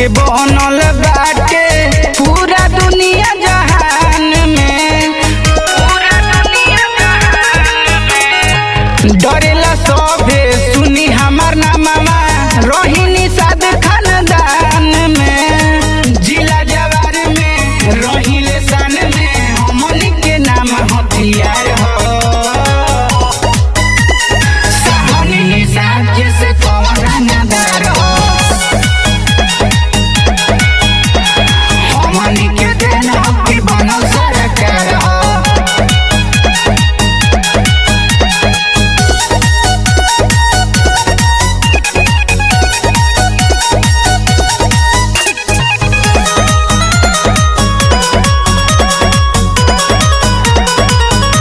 के बनल बाटे पूरा दुनिया जहान में पूरा दुनिया जहान में डरेला सभे सुनी हमार नामवा रोहिणी साद खानदान में जिला जवार में रहिले सन में हमनी के नाम हथियार हो साहनी साज से कौन रंगदार हो हमनी के देना की बनल सरकार हो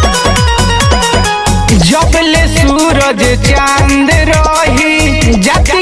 जब ले सूरज चांद रही जग